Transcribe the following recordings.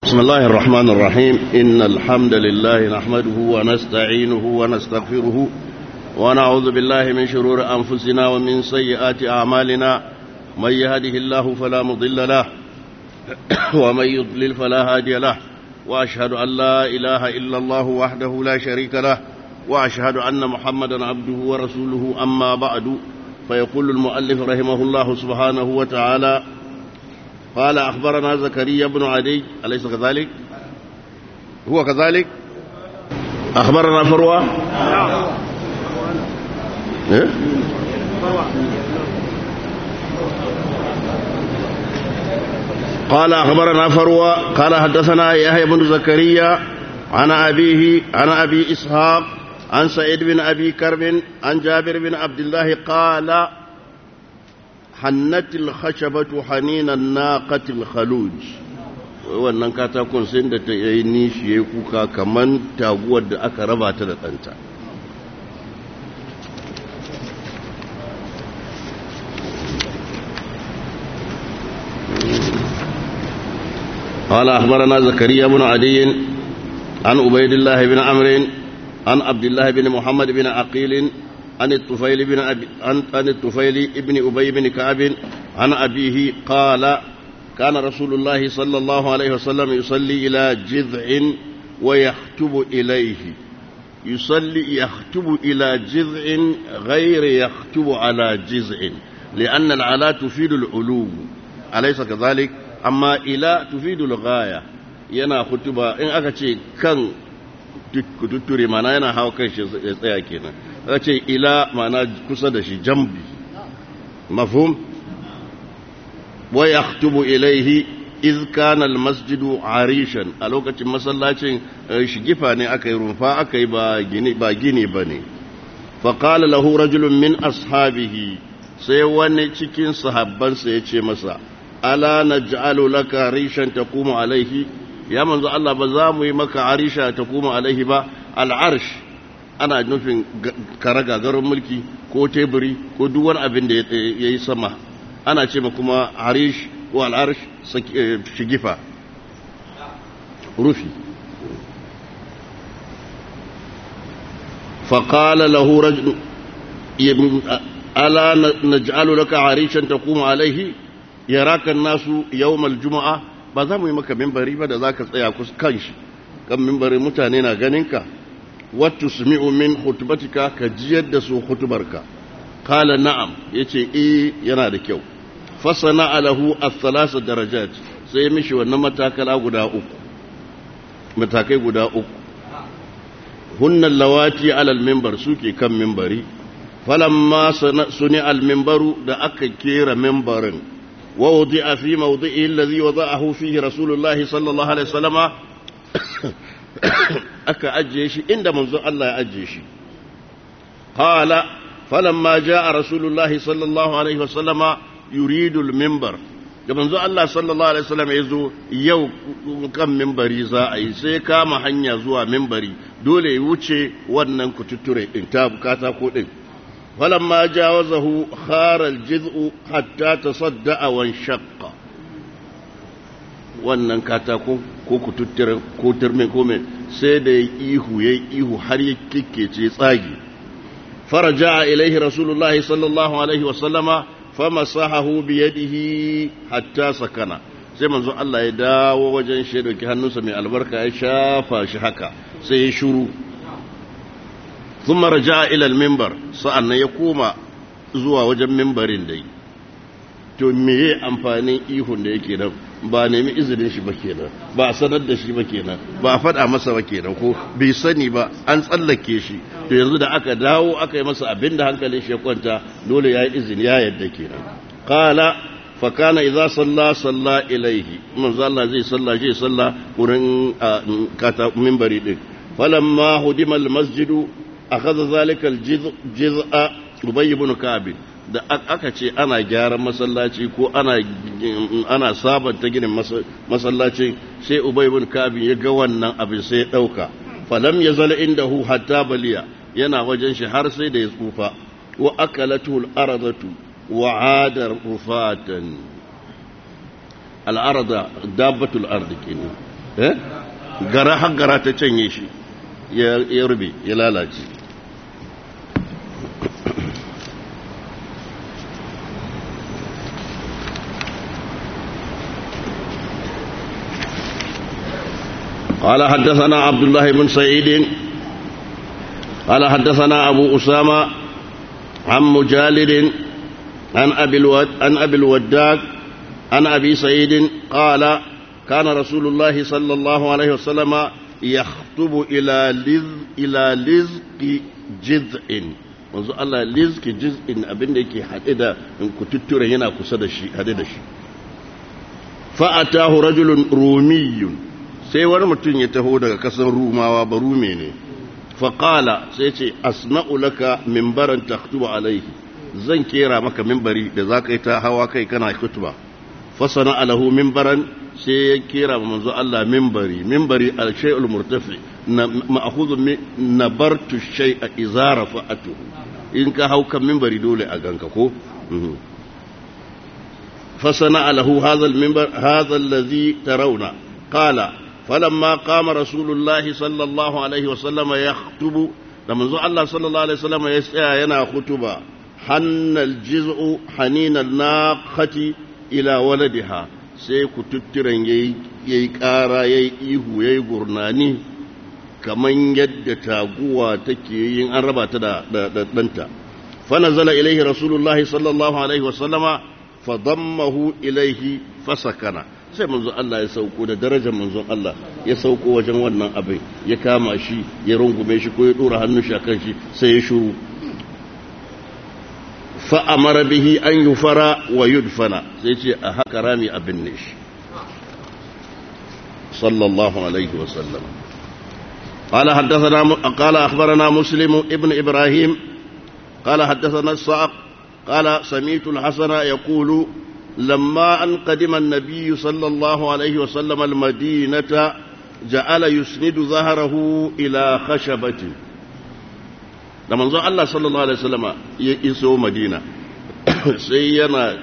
بسم الله الرحمن الرحيم إن الحمد لله نحمده ونستعينه ونستغفره ونعوذ بالله من شرور أنفسنا ومن سيئات أعمالنا من يهده الله فلا مضل له ومن يضلل فلا هادي له وأشهد أن لا إله إلا الله وحده لا شريك له وأشهد أن محمدا عبده ورسوله أما بعد فيقول المؤلف رحمه الله سبحانه وتعالى قال أخبرنا زكريا بن عدي أليس كذلك هو كذلك أخبرنا فروة إيه؟ قال أخبرنا فروة قال حدثنا يحيى بن زكريا عن أبيه عن أبي إسحاق عن سعيد بن أبي كرب عن جابر بن عبد الله قال hannatil khashabatu haninan naqatil khaluj wannan katakon sai da ta yi nishi yayi kuka kaman taguwar da aka raba ta da danta قال أخبرنا زكريا بن عدي عن عبيد الله بن عمرو عن عبد الله بن محمد بن عقيل عن الطفيل بن أبي عن, عن الطفيل بن أبي بن كعب عن أبيه قال كان رسول الله صلى الله عليه وسلم يصلي إلى جذع ويخطب إليه يصلي يخطب إلى جذع غير يخطب على جذع لأن العلا تفيد العلو أليس كذلك أما إلى تفيد الغاية yana kutuba in aka ce kan kututture mana yana hawa kan shi ya tsaya kenan aka ce ila mana kusa da shi jambi mafhum wa yaktubu ilaihi iz kana almasjidu arishan a lokacin masallacin shigifa ne aka yi rumfa aka yi ba gini ba gini bane fa qala lahu rajulun min ashabihi sai wani cikin sahabbansa ya ce masa ala naj'alu laka rishan taqumu alaihi ya manzo Allah ba za mu yi maka arisha ta kuma alaihi ba al'arsh ana nufin karaga garin mulki ko teburi ko duk wani abin da ya yi sama ana ce ma kuma arish ko al'arsh shigifa rufi فقال له رجل ألا نجعل لك عريشا تقوم عليه يراك الناس يوم الجمعة ba za mu yi maka mimbari ba da za ka tsaya kan shi kan mimbari mutane na ganinka wattu sumi'u min hutubatika ka jiyar da su hutubarka kala na'am ya ce e yana da kyau fasana alahu a darajat sai ya mishi wannan matakala guda uku matakai guda uku hunnan lawati alal mimbar suke kan mimbari falamma suni al mimbaru da aka kera mimbarin ووضع في موضعه الذي وضعه فيه رسول الله صلى الله عليه وسلم أكا أجيشي عند منذ الله أجيشي قال فلما جاء رسول الله صلى الله عليه وسلم يريد المنبر da manzo Allah sallallahu alaihi wasallam ya zo yau kan mimbari za a yi sai kama hanya zuwa mimbari dole ya wuce wannan kututture din ta bukata ko din فلما جاوزه خار الجذع حتى تصدع وانشق wannan katako ko kututture ko turme ko mai sai da ya ihu ya ihu har ya kikkece tsagi faraja ilaihi rasulullah sallallahu alaihi wasallama famasahahu bi yadihi hatta sakana sai manzo Allah ya dawo wajen shi dauki hannunsa mai albarka ya shafa shi haka sai ya shuru ثم رجع إلى المنبر سألنا يقوم zuwa wajen mimbarin dai to meye amfanin ihun da yake nan ba nemi izinin shi ba kenan ba a sanar da shi ba kenan ba a faɗa masa ba kenan ko bai sani ba an tsallake shi to yanzu da aka dawo aka yi masa abin da hankalin shi ya kwanta dole ya yi izini ya yadda kenan qala fa kana idza salla salla ilaihi manzo Allah zai salla zai salla wurin kata mimbari din falamma hudima al masjidu akhadha zalika al-jiz'a Ubay ibn Ka'b da aka ce ana gyaran masallaci ko ana ana sabanta ginin masallaci sai Ubay ibn Ka'b ya ga wannan abin sai ya dauka falam yazal indahu hatta baliya yana wajen shi har sai da ya tsufa wa akalatu al-aradatu wa 'ada rufatan al-arada dabbatul ardi kenan eh gara har gara ta canye shi ya rube ya lalace قال حدثنا عبد الله بن سعيد قال حدثنا أبو أسامة عن مجالد عن أبي, الود عن أبي الوداك عن أبي سعيد قال كان رسول الله صلى الله عليه وسلم يخطب إلى لز إلى لزق جذع wanzu Allah lizki jiz'in abin da yake haɗe da kututturen yana kusa da shi haɗe da shi fa'atahu rajulun rumiyun sai wani mutum ya taho daga kasar rumawa ba rume ne faƙala sai ce asna'u laka mimbaran taktuba alaihi zan kera maka mimbari da za ka yi ta hawa kai kana kutuba fasana alahu mimbaran sai ya kera ma manzo Allah mimbari mimbari al-shay'ul murtafi na ma'khudhu nabartu shay'a idza rafa'atu in ka hau kan mimbari dole a ganka ko fasana alahu hadha al-mimbar hadha alladhi tarawna qala فلما قام رسول الله صلى الله عليه وسلم يخطب لما زو الله صلى الله عليه وسلم يسعى ينا خطبة حن الجزء حنين الناقة إلى ولدها sai ku tutturan ya yi ƙara ya yi ihu ya yi gurnani kamar yadda taguwa take yin an raba ta da ɗanta fana zala ilaihi rasulullahi sallallahu alaihi wasallama fadammahu ilaihi fasakana sai manzon Allah ya sauko da darajar manzon Allah ya sauko wajen wannan abin ya kama shi ya rungume shi ko ya dora hannun shi akan shi sai ya shuru fa amara bihi an yufara wa yudfana sai ce a haka rami abin ne shi sallallahu alaihi wa sallam قال حدثنا قال اخبرنا مسلم ابن ابراهيم قال حدثنا الصعق قال سمعت الحسن يقول لما أن قدم النبي صلى الله عليه وسلم المدينة جعل يسند ظهره إلى خشبة لما نزل الله صلى الله عليه وسلم يسو مدينة سينا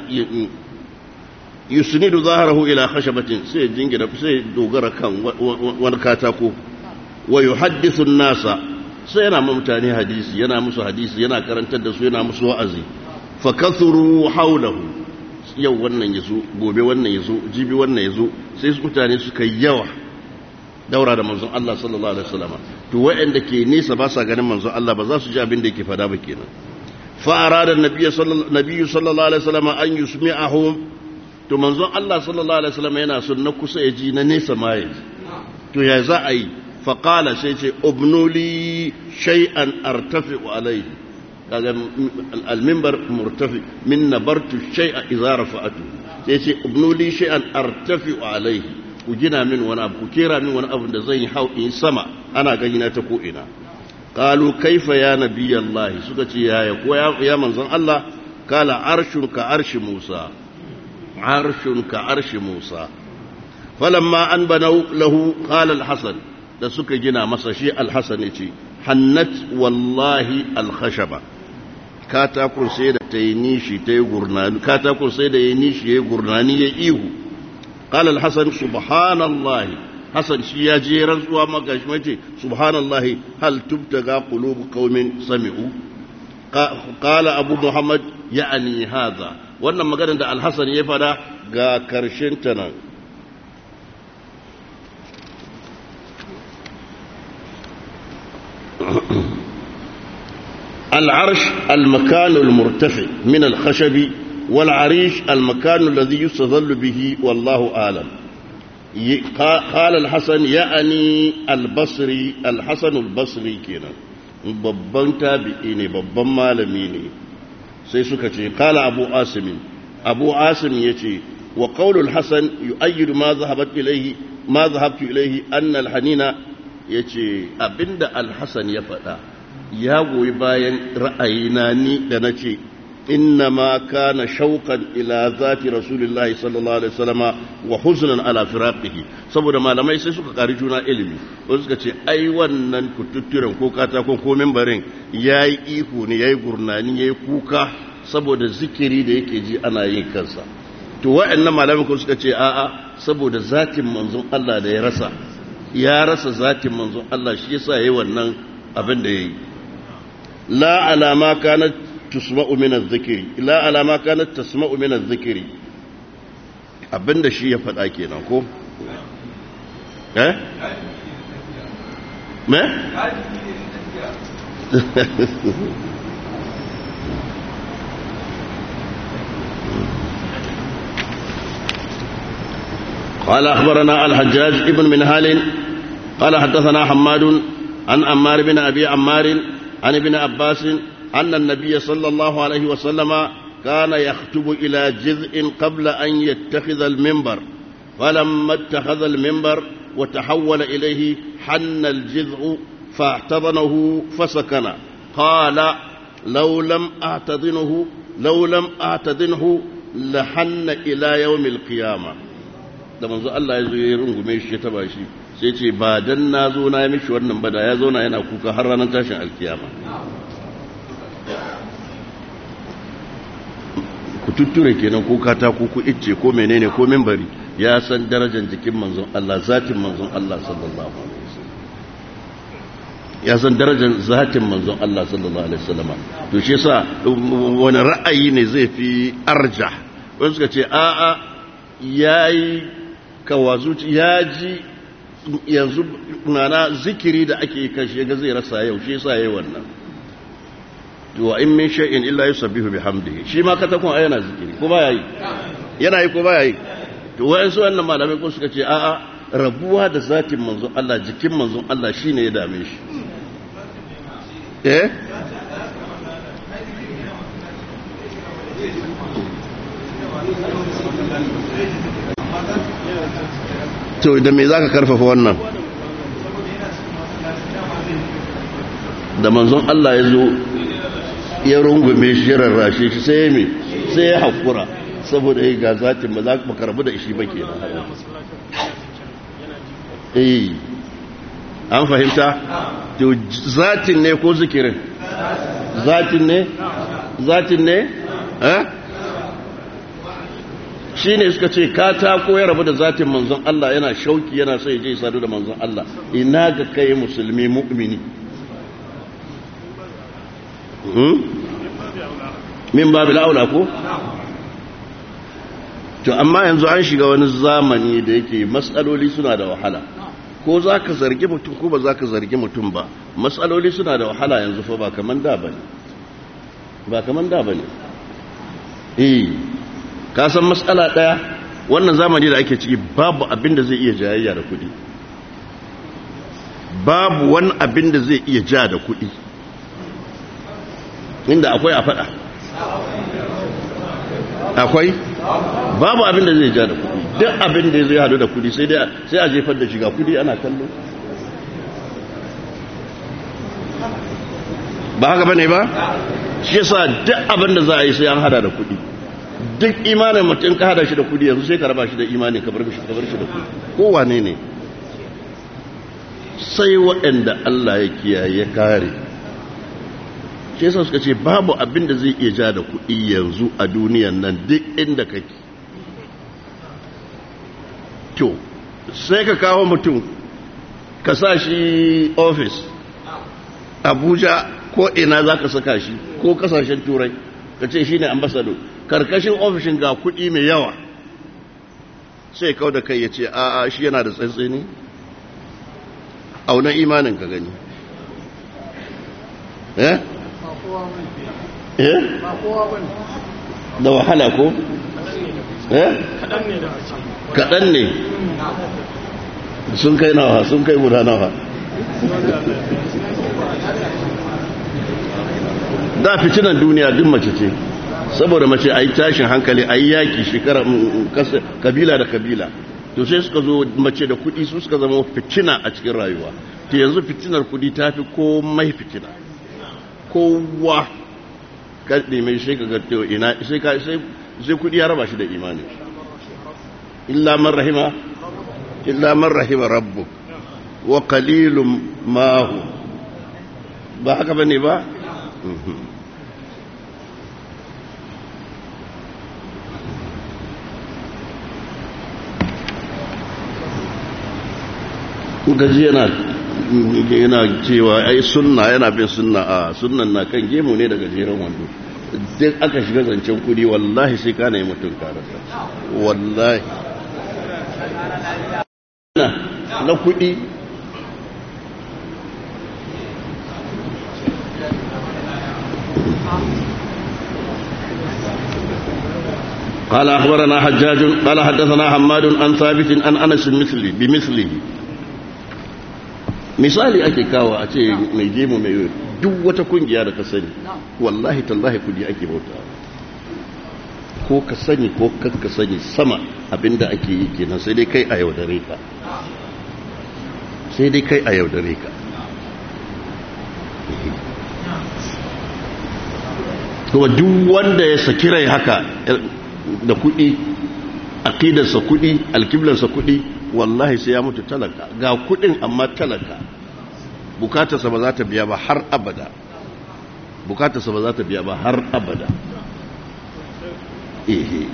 يسند ظهره إلى خشبة سيجنجر سيدوغر كان ونكاتاكو ويحدث الناس سينا ممتاني حديث ينا مسو حديث ينا كرنتد سو ينا مسو وعزي فكثروا حوله yau wannan ya zo gobe wannan ya zo jibi wannan ya zo sai su mutane suka yawa daura da manzon Allah sallallahu alaihi wasallam to waɗanda ke nesa ba sa ganin manzon Allah ba za su ji abin da yake fada ba kenan fa arada nabiyyu sallallahu alaihi wasallam an yusmi'ahum to manzon Allah sallallahu alaihi wasallam yana son na kusa ya ji na nesa ma ya ji to ya za a yi fa qala sai ce ubnuli shay'an artafi'u alaihi kaga al-minbar murtafi min nabartu shay'a idza rafa'atu sai ce ibnu li shay'an artafi'u alayhi ku gina min wani abu ku kera min wani abu da zan yi hau in sama ana gani na ta ko ina qalu kaifa ya nabiyallahi suka ce yaya ko ya manzon Allah kala arshun ka arshi Musa arshun ka arshi Musa falamma an banau lahu qala al-hasan da suka gina masa shi al-hasan yace hannat wallahi al-khashaba katakon sai da ta yi nishi ta yi gurnani katakon sai da ya yi nishi ya yi gurnani ya ihu قال الحسن سبحان الله حسن شي يا جي رزوا ما gashi mace سبحان الله هل تبتغى قلوب قوم سمعوا قال ابو محمد يعني هذا wannan maganar da alhassan ya fada ga karshen ta nan العرش المكان المرتفع من الخشب والعريش المكان الذي يستظل به والله أعلم قال الحسن يعني البصري الحسن البصري كنا babban tabi'i ne babban malami ne sai suka ce kala abu asimin abu asim ya ce wa qaulul hasan yu'ayyidu ma zahabat ilayhi ma zahabtu ilayhi anna al-hanina yace abinda al-hasan ya faɗa ya goyi bayan ra'ayina ni da nace إنما كان شوقا إلى ذات رسول الله صلى الله عليه وسلم وحزنا على فراقه saboda malamai sai suka kari juna ilimi wasu suka ce ai wannan kututturen ko katakon ko membarin ya yi ihu ne ya yi gurnani ya yi kuka saboda zikiri da yake ji ana yin kansa to wa'annan malamai ko suka ce a'a saboda zatin manzon Allah da ya rasa ya rasa zatin manzon Allah shi yasa yayi wannan abin da yayi la alama kanat tusma'u min adh-dhikri la alama kanat tasma'u min adh-dhikri abinda shi ya faɗa kenan ko eh me قال أخبرنا الحجاج ابن منهال قال حدثنا حماد عن عمار بن أبي عمار عن ابن عباس أن النبي صلى الله عليه وسلم كان يخطب إلى جزء قبل أن يتخذ المنبر فلما اتخذ المنبر وتحول إليه حن الجذع فاعتضنه فسكن قال لو لم أعتضنه لو لم أعتضنه لحن إلى يوم القيامة da manzo Allah ya zo ya rungume shi ya taba shi sai ce ba dan na zo na yi mishi wannan ba da ya zo na yana kuka har ranar tashin alkiyama ku tutture kenan ko katako ko icce ko menene ko mimbari ya san darajar jikin manzon Allah zatin manzon Allah sallallahu alaihi wasallam ya san darajar zatin manzon Allah sallallahu alaihi wasallam to shi yasa wani ra'ayi ne zai fi arja wani suka ce a a yayi kawazuci ya ji yanzu mana zikiri da ake kashe ga zai rasa yau shi yasa yayi wannan wa in min shay'in illa yusabbihu bihamdihi shi ma katakon ai yana zikiri ko ba yayi yana yi ko ba yayi to wayan su wannan malamai ko suka ce a a rabuwa da zatin manzon Allah jikin manzon Allah shine ya dame shi eh to da me zaka karfafa wannan da manzon Allah ya zo ya rungume shi ya rarrashe shi sai me sai ya haƙura saboda ya ga zatin ba za ka karbu da shi ba ke eh an fahimta to zatin ne ko zikirin zatin ne zatin ne eh shi ne suka ce katako ya rabu da zatin manzon Allah yana shauki yana sai je sadu da manzon Allah ina ga kai musulmi mu'mini min babu la'aula ko? to amma yanzu an shiga wani zamani da yake matsaloli suna da wahala ko za ka zargi mutum ko ba za ka zargi mutum ba matsaloli suna da wahala yanzu fa ba kaman da ba ne ba kaman da ba ne eh ka san matsala ɗaya wannan zamani da ake ciki babu abin da zai iya jayayya da kuɗi babu wani abin da zai iya ja da kuɗi inda akwai a faɗa akwai babu abin da zai ja da kudi duk abin da zai hadu da kudi sai sai a jefar da shiga kudi ana kallo ba haka bane ba shi yasa duk abin da za a yi sai an hada da kudi duk imanin mutum ka hada shi da kudi yanzu sai ka raba shi da imanin ka bar shi ka bar shi da kudi kowane ne sai waɗanda Allah ya kiyaye ya kare shi yasa suka ce babu abin da zai iya ja da kuɗi yanzu a duniyan nan duk inda kake to sai ka kawo mutum ka sa shi ofis abuja ko ina za ka saka shi ko kasashen turai ka ce shi ne ambasado karkashin ofishin ga kuɗi mai yawa sai kawo da kai ya ce a'a shi yana da tsantsini auna imanin ka gani eh eh da wahala ko eh kaɗan ne sun kai nawa sun kai guda nawa da fitinan duniya duk mace ce saboda mace a yi tashin hankali a yi yaƙi shekara kabila da kabila to sai suka zo mace da kuɗi su suka zama fitina a cikin rayuwa ta yanzu fitinar kuɗi ta fi komai fitina kowa kaɗe mai sai ka gato ina sai ka sai sai kudi ya raba shi da imani illa man rahima illa man rahima rabbuk wa qalilum ma hu ba haka bane ba gaji yana yana cewa ai sunna yana bin sunna a sunnan na kan gemu ne daga jeren wando duk aka shiga zancen kudi wallahi sai kana yi mutum karasa wallahi na kudi قال أخبرنا حجاج قال حدثنا حماد عن ثابت عن أنس مثلي بمثله misali ake kawo a ce mai gemu mai duk wata kungiya da ka sani wallahi tallahi kudi ake bauta ko ka sani ko ka sani sama abinda ake yi kenan sai dai kai a yaudare ka sai dai kai a yaudare ka kuma duk wanda ya saki rai haka da kudi aqidarsa kudi alkiblarsa kudi wallahi sai ya mutu talaka ga kudin amma talaka bukatarsa ba za ta biya ba har abada bukatarsa ba za ta biya ba har abada ehe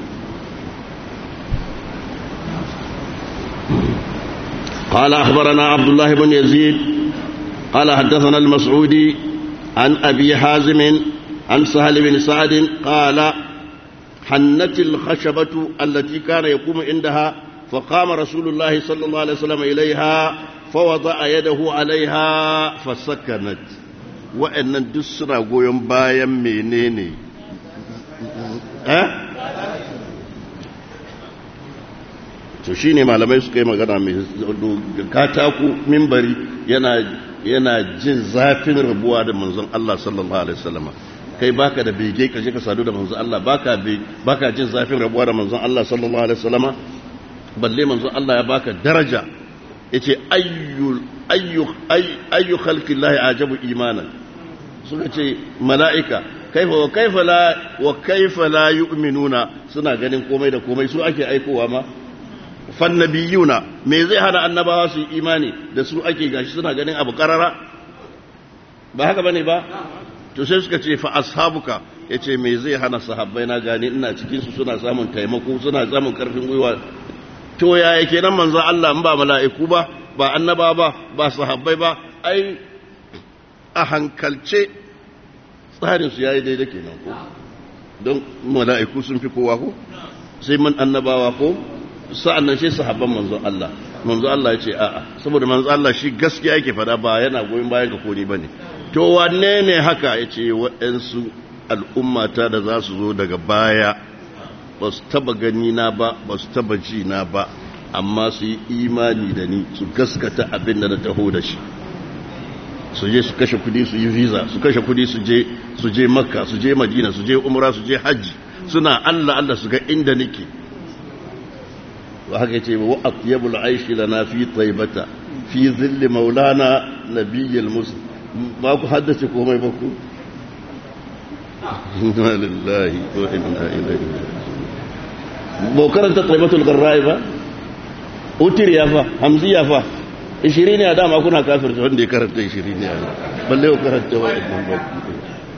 قال أخبرنا عبد الله بن يزيد قال حدثنا المسعودي عن أبي حازم عن سهل بن سعد قال حنت الخشبة التي كان يقوم عندها فقام رسول الله صلى الله عليه وسلم إليها فوضع يده عليها فسكنت وأن دسنا قويم بايا منيني ها to shi ne malamai suka yi magana mai katako mimbari yana jin zafin rabuwa da manzon Allah sallallahu alaihi wasallam kai baka da bege ka je ka sadu da manzon Allah baka baka jin zafin rabuwa da manzon Allah sallallahu alaihi wasallam balle manzon Allah ya baka daraja yace ayyu ayyu ayyu khalqillahi ajabu imanan suka ce mala'ika kaifa wa kaifa la wa kaifa la yu'minuna suna ganin komai da komai su ake aikowa ma fannabiyuna me zai hana annabawa su imani da su ake gashi suna ganin abu karara ba haka bane ba to sai suka ce fa ashabuka yace me zai hana sahabbai na gani ina cikin su suna samun taimako suna samun karfin gwiwa to ya yake nan manzo Allah in ba mala'iku ba ba annaba ba ba sahabbai ba ai a hankalce tsarin su yayi daidai kenan ko don mala'iku sun fi kowa ko sai man annabawa ko sa'an nan sai sahabban manzo Allah manzo Allah ya ce a'a saboda manzo Allah shi gaskiya yake fada ba yana goyon bayan ka koni bane to wanne ne haka yace waɗansu al'ummata da za su zo daga baya ba su taba gani na ba ba su taba ji na ba amma su yi imani da ni su gaskata abin da na taho da shi su je su kashe kudi su yi visa su kashe kudi su je su je makka su je madina su je umra su je hajji suna Allah Allah su ga inda nake wa haka yace wa atyabul aishi lana fi taibata fi zilli maulana nabiyyil muslim ba ku haddace komai ba ku inna lillahi wa inna ilaihi ba karanta taibatul garra'i ba utiriya fa hamziya fa ishirin ne a dama kuna kafirta wanda ya karanta ishirin ne a balle ku karanta wa ibn bakki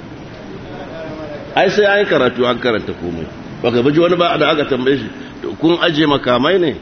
ai sai an karatu an karanta komai baka baji wani ba da aka tambaye shi kun aje makamai ne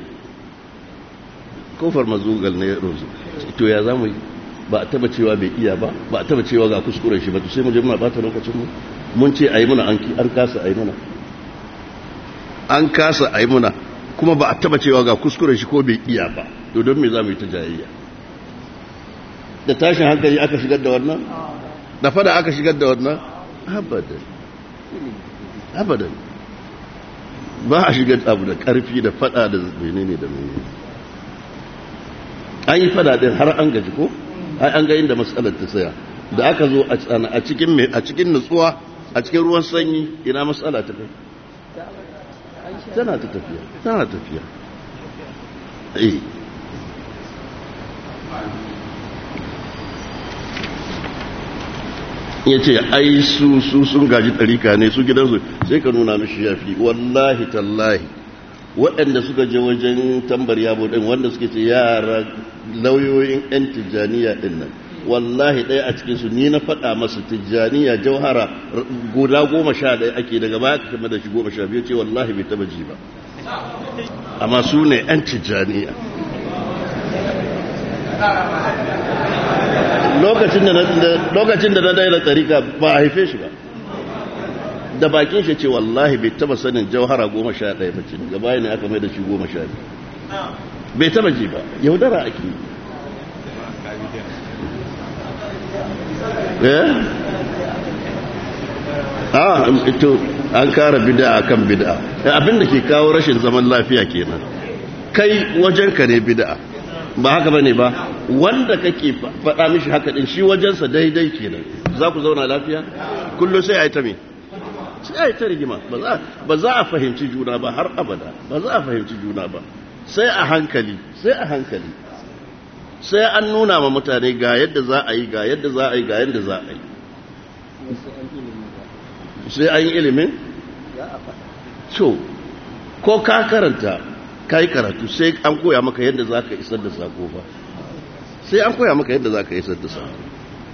kofar mazugal ne rozu to ya zamu yi ba a taba cewa bai iya ba ba a taba cewa ga kuskuren shi ba to sai mu je muna bata lokacin mu mun ce ayi muna an kasa ayi muna an kasa ayi muna kuma ba a taba cewa ga kuskuren shi ko bai iya ba to don me za mu yi ta jayayya da tashin hankali aka shigar da wannan da fada aka shigar da wannan abadan abadan ba a shigar abu da karfi da fada da menene da menene an yi fada din har an gaji ko ai an ga inda matsalar ta tsaya da aka zo a cikin a cikin nutsuwa a cikin ruwan sanyi ina matsala ta kai tana ta tafiya tana tafiya eh ya ce ai su su sun gaji ɗarika ne su gidansu sai ka nuna mishi yafi wallahi tallahi waɗanda suka je wajen tambar yabo ɗin wanda suke ce yara lauyoyin 'yan tijjaniya ɗin nan wallahi ɗaya a cikinsu ni na faɗa masu tijjaniya jauhara guda goma sha ɗaya ake daga baya ka kama da shi goma sha biyu ce wallahi bai taba ji ba amma su ne 'yan tijjaniya lokacin da na daina tsarika ba a haife shi ba da bakin shi ce wallahi bai taba sanin jauhara goma sha ɗaya mace gaba ne aka mai da shi goma sha biyu bai taba ji ba yaudara ake eh ah ito an kara bid'a akan bid'a abinda ke kawo rashin zaman lafiya kenan kai wajenka ne bid'a ba haka bane ba wanda kake faɗa mishi haka din shi wajensa daidai kenan za ku zauna lafiya kullu sai ayi ta me sai ayi ta rigima ba za a fahimci juna ba har abada ba za a fahimci juna ba sai a hankali sai a hankali sai an nuna ma mutane ga yadda za a yi ga yadda za a yi ga yadda za a yi sai an yi ilimin? so ko ka karanta ka yi karatu sai an koya maka yadda za ka isar da sako ba sai an koya maka yadda za ka isar da sako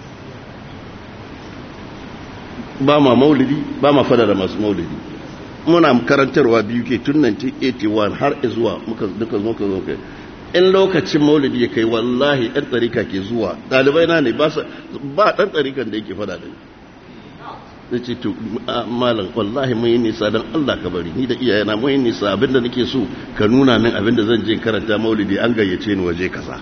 ba ma maulidi ba ma fada da masu maulidi muna karantarwa biyu ke tun 1981 har zuwa muka duka zo ka zo kai in lokacin maulidi ya kai wallahi ɗan tsarika ke zuwa ɗalibai na ne ba ɗan tsarikan da yake fada da ni da ce to malam wallahi mun yi nisa don Allah ka bari ni da iyayena mun yi nisa abinda nake so ka nuna min abinda zan je karanta maulidi an gayyace ni waje kaza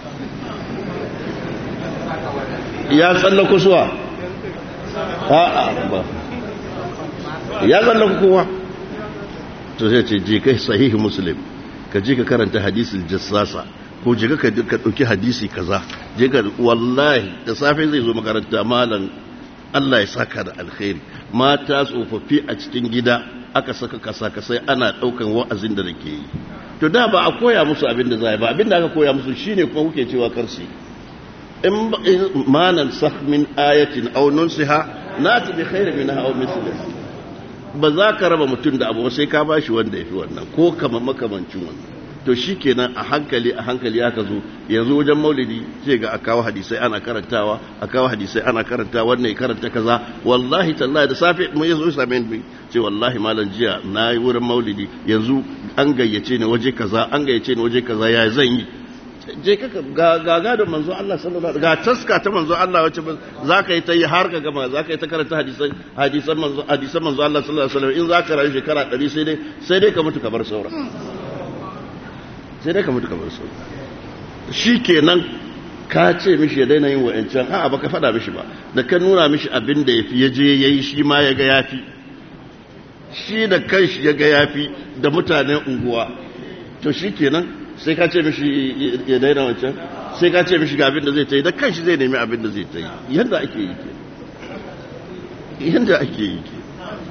ya tsalla kusuwa a'a ba ya tsalla kowa to sai ce je kai sahihi muslim ka je ka karanta hadisul jassasa ko je ka dauki hadisi kaza je ka wallahi da safe zai zo makaranta malam Allah ya saka da alkhairi mata tsofaffi a cikin gida aka saka kasa kasai ana daukan wa'azin da nake yi to da ba a koya musu abin da zai ba abin da aka koya musu shine kuma kuke cewa karsi in manan sakh min ayatin aw nunsiha nati bi khairin minha aw mithliha ba za ka raba mutum da abu sai ka bashi wanda yafi wannan ko kama makamancin wannan to shi kenan a hankali a hankali aka zo yanzu wajen maulidi sai ga a kawo hadisai ana karantawa a kawo hadisai ana karantawa wannan ya karanta kaza wallahi tallahi da safe mun yazo same ni ce wallahi malam jiya na yi wurin maulidi yanzu an gayyace ni waje kaza an gayyace ni waje kaza ya zan yi je ka ga ga da manzo Allah sallallahu alaihi ga taska ta manzo Allah wacce za ka yi ta yi har ka gama za ka yi ta karanta hadisan hadisan manzo hadisan manzo Allah sallallahu alaihi wasallam in za ka rayu shekara 100 sai dai sai dai ka mutu ka bar sauran sai dai ka mutu kamar su shi kenan ka ce mishi ya daina yin wa'ancan a'a baka faɗa mishi ba da ka nuna mishi abin da ya fi ya je ya yi shi ma ya ga ya fi shi da kanshi ya ga ya fi da mutanen unguwa to shi kenan sai ka ce mishi ya daina wancan sai ka ce mishi ga abin da zai ta yi da kanshi zai nemi abin da zai ta yi yadda ake yi ke yadda ake yi ke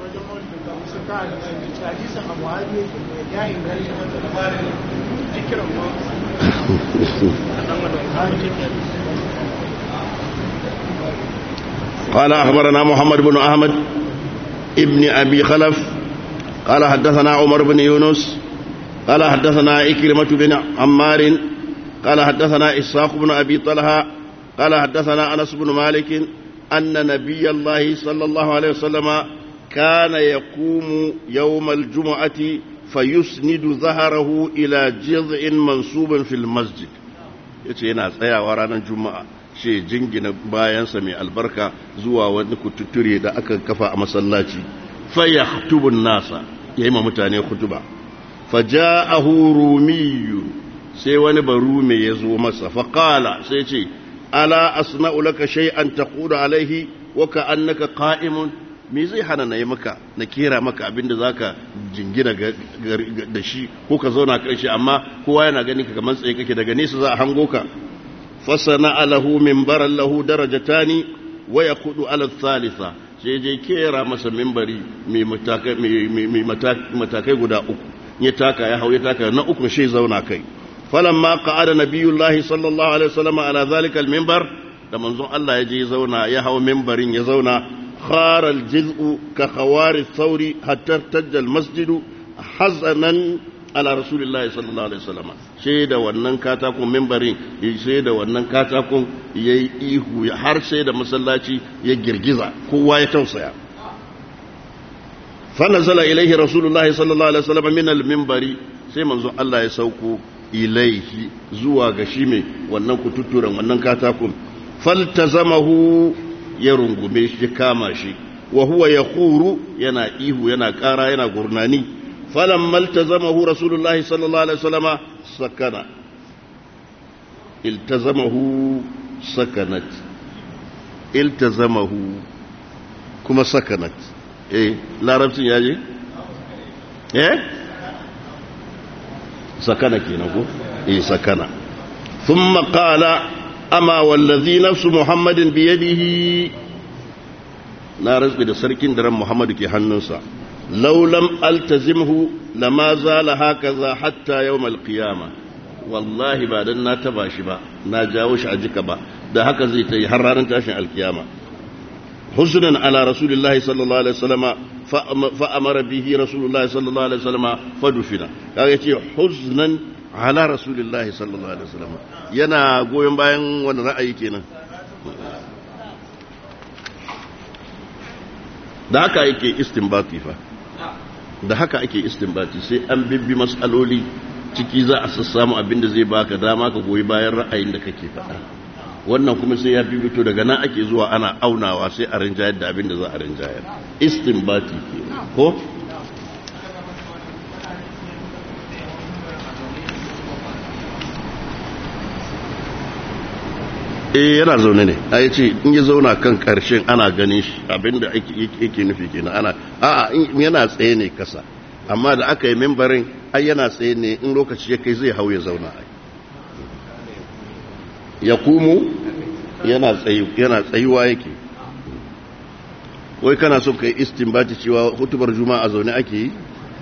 قال أخبرنا محمد بن أحمد ابن أبي خلف قال حدثنا عمر بن يونس قال حدثنا إكرمة بن عمار قال حدثنا إسحاق بن أبي طلحة قال حدثنا أنس بن مالك أن نبي الله صلى الله عليه وسلم كان يقوم يوم الجمعة فيسند ظهره إلى جذع منصوب في المسجد yace yana tsayawa ranar juma'a shi jingina bayansa mai albarka zuwa wani kututture da aka kafa a masallaci faya hutubun nasa ya yi ma mutane hutuba faja'ahu rumiyu sai wani barume ya zo masa faƙala sai ce ala asna'u laka shay'an taqulu alaihi wa ka'annaka qa'imun me zai hana na yi maka na kera maka abinda za ka jingina da shi ko ka zauna kan shi amma kowa yana ganin ka kamar tsaye kake daga nesa za a hango ka fasana alahu mimbaran lahu darajatani wa yaqudu ala thalitha sai je kera masa mimbari mai matakai guda uku ya taka ya hau ya taka na uku shi zauna kai falamma qa'ada nabiyullahi sallallahu alaihi wasallam ala zalika al-minbar da manzon Allah ya je zauna ya hau mimbarin ya zauna خار الجزء كخوار الثور حتى ارتج المسجد حزنا على رسول الله صلى الله عليه وسلم shaida wannan katakon membarin shaida wannan katakon ya yi ihu har sai da masallaci ya girgiza kowa ya tausaya fanazala ilaihi rasulullah sallallahu alaihi wasallam min al-minbari sai manzo Allah ya sauko ilaihi zuwa ga shi mai wannan kututturen wannan katakon faltazamahu ya rungume shi kama shi wa huwa yaquru yana ihu yana kara yana gurnani falamma iltazamahu rasulullahi sallallahu alaihi wasallama sakana iltazamahu sakanat iltazamahu kuma sakanat eh larabcin yaje eh sakana kenan ko eh sakana thumma qala ama wallazi nafsu muhammadin biyadihi na razbi da sarkin daren muhammadu ke hannunsa laulam altazimhu lama zala hakaza hatta yawmal qiyama wallahi ba dan na taba shi ba na jawo shi a jika ba da haka zai ta yi har ranar tashin alkiyama huznan ala rasulillahi sallallahu alaihi wasallama fa amara bihi rasulullahi sallallahu alaihi wasallama fadufina kaga yace huznan ala rasulillahi sallallahu alaihi wasallama yana goyon bayan wani ra'ayi kenan da haka yake istinbati fa da haka ake istinbati sai an bibbi mas'aloli ciki za a sassamu abinda zai baka dama ka goyi bayan ra'ayin da kake faɗa wannan kuma sai ya bibito daga nan ake zuwa ana aunawa sai a rinjayar da abinda za a rinjayar istinbati ke ko eh yana zaune ne a ce in ya zauna kan karshen ana ganin shi abinda yake nufi kenan ana a'a yana tsaye ne kasa amma da aka yi membarin ai yana tsaye ne in lokaci ya kai zai hau ya zauna ai ya kumu yana tsayuwa yake wai kana son kai istinbati cewa hutubar juma'a zaune ake yi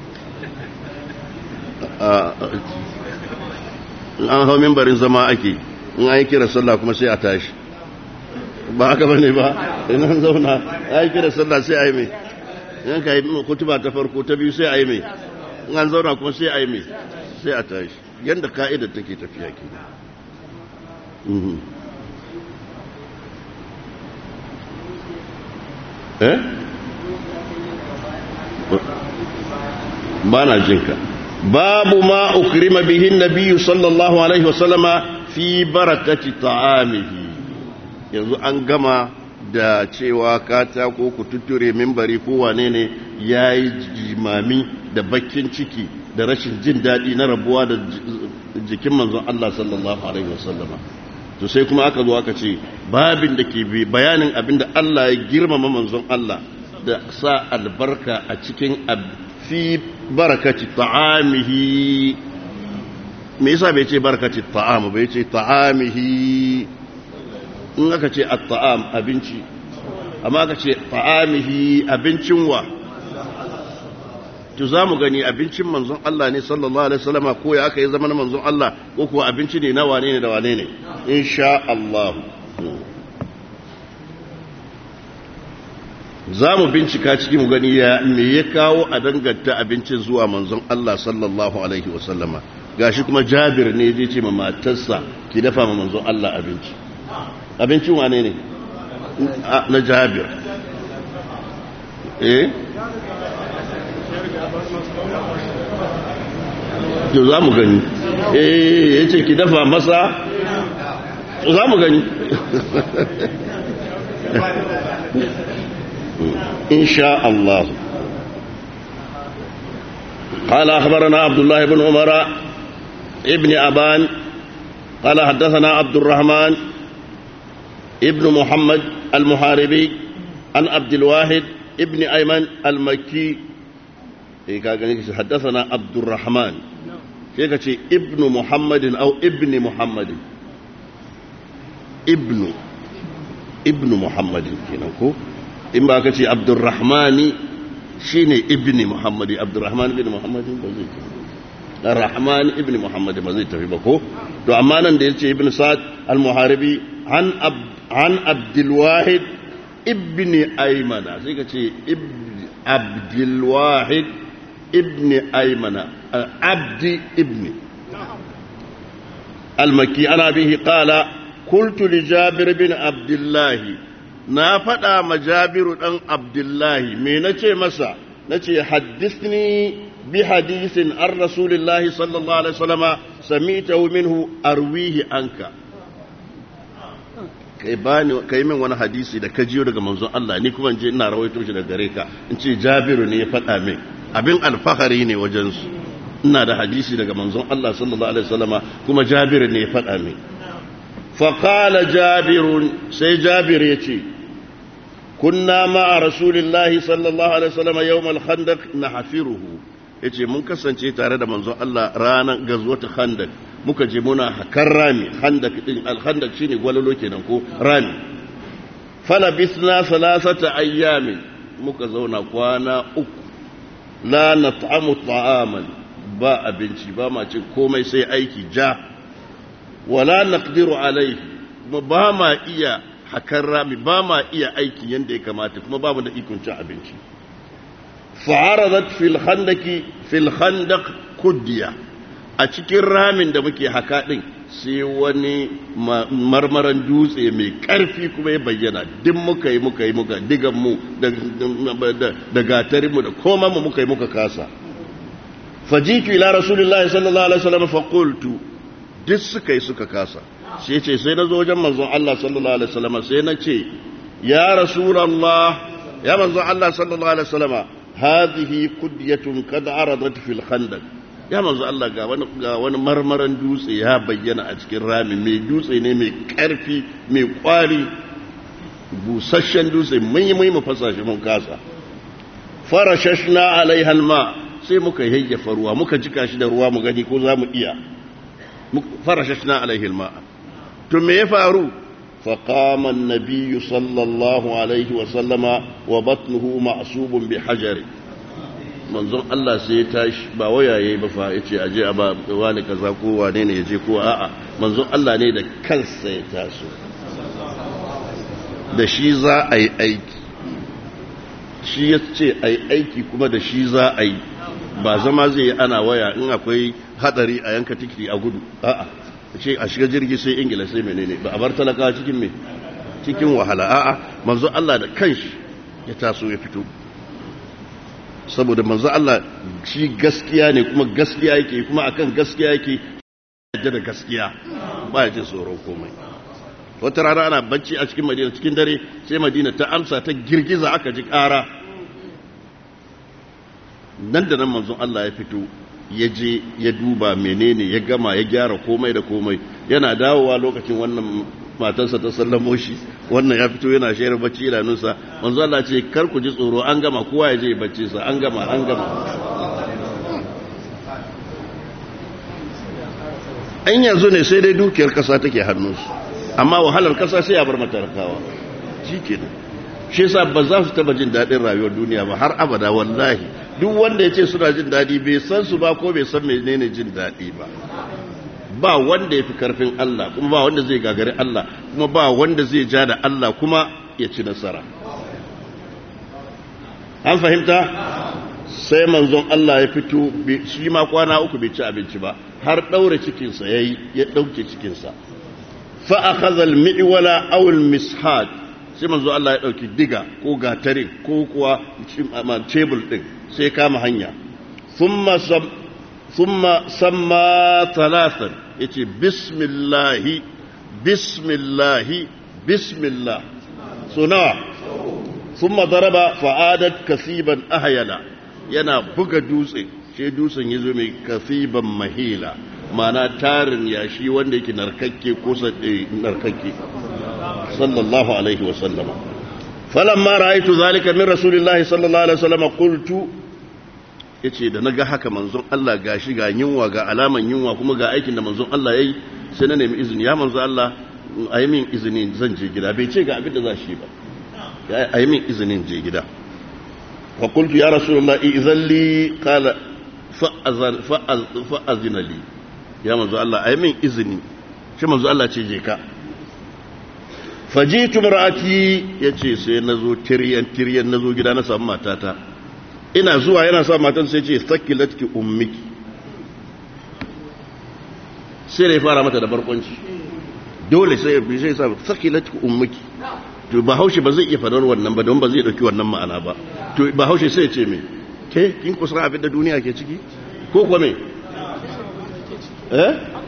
an hau membarin zama ake in an yi kira sallah kuma sai a tashi ba haka ba ne ba in an zauna an yi kira sallah sai a yi mai in ka yi kutuba ta farko ta biyu sai a yi mai in an zauna kuma sai a yi mai sai a tashi yadda ka'idar take tafiya ke eh ba na jinka babu ma ukrima bihin nabiyyu sallallahu alaihi wasallama fi barakati ta'amihi yanzu an gama da cewa katako ku tutture mimbari ko wane ne ya yi jimami da bakin ciki da rashin jin daɗi na rabuwa da jikin manzon Allah sallallahu Alaihi wasallama to sai kuma aka zo aka ce babin da ke bayanin abin da Allah ya girmama manzon Allah da sa albarka a cikin fi barakati ta'amihi me yasa bai ce barakati ta'am bai ce ta'amihi in aka ce at-ta'am abinci amma aka ce ta'amihi abincin wa to zamu gani abincin manzon Allah ne sallallahu alaihi wasallama ko ya aka yi zaman manzon Allah ko kuwa abinci ne na wane ne da wane ne insha Allah zamu bincika cikin mu gani ya me ya kawo a danganta abincin zuwa manzon Allah sallallahu alaihi wasallama gashi kuma Jabir ne ya ce ma matarsa ki dafa ma manzon Allah abinci abincin wane ne na jabir eh to za mu gani eh ya ce ki dafa masa za mu gani insha Allah قال أخبرنا عبد الله بن عمر ابن أبان قال حدثنا عبد الرحمن ابن محمد المحاربي عن عبد الواحد ابن أيمن المكي حدثنا عبد الرحمن شيء ابن محمد أو ابن محمد ابن ابن محمد كينكو إما كتي عبد الرحمن شيني ابن محمد عبد الرحمن بن محمد بزيك الرحمن ابن محمد بزيك في بكو تو أمانا دي ابن سعد المحاربي عن عبد عن عبد الواحد ابن أيمن زي ابن عبد الواحد ابن أيمن عبد ابن المكي أنا به قال قلت لجابر بن عبد الله na faɗa ma jabiru ɗan abdullahi me na ce masa na ce haddisni bi hadisin an rasulillahi sallallahu alaihi wasallama سمعته منه أرويه عنك kai bani kai min wani hadisi da ka jiyo daga manzon Allah ni kuma je ina rawaito shi daga gare ka in ce Jabiru ne ya faɗa min abin alfahari ne wajen su ina da hadisi daga manzon Allah sallallahu alaihi wasallama kuma Jabiru ne ya faɗa min fa qala Jabir sai Jabir ya ce kunna ma'a rasulillahi sallallahu alaihi wasallama yawm al-khandaq nahfiruhu yace mun kasance tare da manzon Allah ranar gazwat khandaq muka je muna hakan rami khandak din al-khandak shine gwalalo kenan ko rami fala bisna salasata ayyamin muka zauna kwana uku la nat'amu ta'aman ba abinci ba ma cin komai sai aiki ja wala naqdiru alayhi kuma ba ma iya hakan rami ba ma iya aiki yanda ya kamata kuma ba mu da ikon cin abinci fa'aradat fil khandaki fil khandaq kudiya a cikin ramin da muke haka ɗin sai wani marmaran dutse mai ƙarfi kuma ya bayyana duk muka yi muka yi muka digan mu da gatarin mu da koma mu muka yi muka kasa fajitu ila rasulullahi sallallahu alaihi wasallam fa qultu duk suka yi suka kasa sai ce sai na zo wajen manzon Allah sallallahu alaihi wasallam sai na ce ya rasulullah ya manzon Allah sallallahu alaihi wasallam hadhihi qudyatun kad aradat fil khandaq ya manzo Allah ga wani ga wani marmaran dutse ya bayyana a cikin rami mai dutse ne mai karfi mai kwari busasshen dutse mun yi mun fasa shi mun kasa farashashna alaiha alma sai muka yayyafa ruwa muka jika shi da ruwa mu gani ko za mu iya farashashna alaihi alma to me ya faru فقام النبي صلى الله عليه وسلم وبطنه معصوب بحجر manzon Allah sai ya tashi ba waya yayi ba fa yace aje a ba wani kaza ko wane ne yaje ko a'a manzon Allah ne da kansa ya taso da shi za a yi aiki shi ya ce a yi aiki kuma da shi za a yi ba zama zai yi ana waya in akwai hadari a yanka tikiti a gudu a'a ce a shiga jirgi sai ingila sai menene ba a bar talaka cikin me cikin wahala a'a manzo Allah da kanshi ya taso ya fito saboda manzo Allah shi gaskiya ne kuma gaskiya yake kuma akan gaskiya yake yadda da gaskiya ba ya jin tsoron komai wata rana ana bacci a cikin madina cikin dare sai madina ta amsa ta girgiza aka ji ƙara nan da nan manzon Allah ya fito ya je ya duba menene ya gama ya gyara komai da komai yana dawowa lokacin wannan matarsa ta sallamo shi wannan ya fito yana shayar bacci idanunsa manzo Allah ce kar ku ji tsoro an gama kowa ya je bacci sa an gama an gama an yanzu ne sai dai dukiyar kasa take hannunsu amma wahalar kasa sai ya bar matarkawa shikenan shi yasa ba za su taba jin daɗin rayuwar duniya ba har abada wallahi duk wanda ya ce suna jin daɗi bai san su ba ko bai san menene jin daɗi ba ba wanda ya fi karfin Allah kuma ba wanda zai gagari Allah kuma ba wanda zai ja da Allah kuma ya ci nasara an fahimta sai manzon Allah ya fito shi ma kwana uku bai ci abinci ba har ɗaure cikinsa ya yi ya ɗauke cikinsa fa'akaza al-mi'wala aw al-mishad sai manzo Allah ya ɗauki diga ko gatare ko kuwa tebul ɗin sai kama hanya thumma samma talatan yace bismillahi bismillahi bismillah so nawa thumma daraba fa'adat kasiban ahyala yana buga dutse sai dutsen yazo mai kasiban mahila mana tarin yashi wanda yake narkakke ko narkakke sallallahu alaihi wa sallama falamma ra'aytu zalika min rasulillahi sallallahu alaihi wa sallama qultu yace da naga haka manzon Allah gashi ga yunwa ga alaman yunwa kuma ga aikin da manzon Allah yayi sai na nemi izini ya manzon Allah ayi min izini zan je gida bai ce ga abin da za shi ba ayi min izinin je gida wa qultu ya rasulullahi idhan li qala fa'azan fa'azina li ya manzo Allah ayi min izini shi manzo Allah ce je ka fajitu mar'ati yace sai nazo tiryan tiryan nazo gida na samu matata ina zuwa yana sa matan sai ce sakilatki ummiki sai da ya fara mata da barkwanci dole sai ya sai sa sakilatki ummiki to ba haushe ba zai iya fadar wannan ba don ba zai dauki wannan ma'ana ba to ba haushe sai ya ce me ke kin kusa abin da duniya ke ciki ko kuma me eh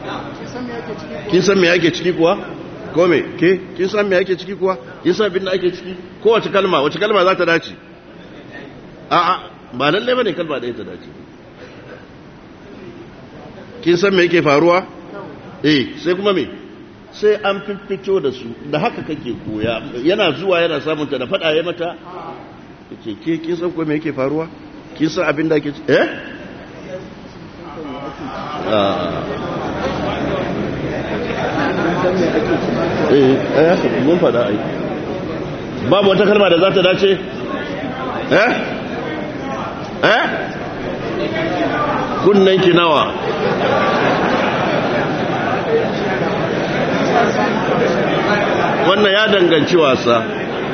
kin san me yake ciki kuwa ko me ke kin san me yake ciki kuwa kin san abin da ake ciki kowace kalma wace kalma za ta dace a'a ba lalle bane kalma ɗaya ta dace kin san me yake faruwa eh sai kuma me sai an fiffito da su da haka kake koya yana zuwa yana samun ta da fada ya mata yace ke kin san ko me yake faruwa kin san abin da ake eh eh eh mun fada ai babu wata kalma da za ta dace eh eh kunnan ki nawa wannan ya danganci wasa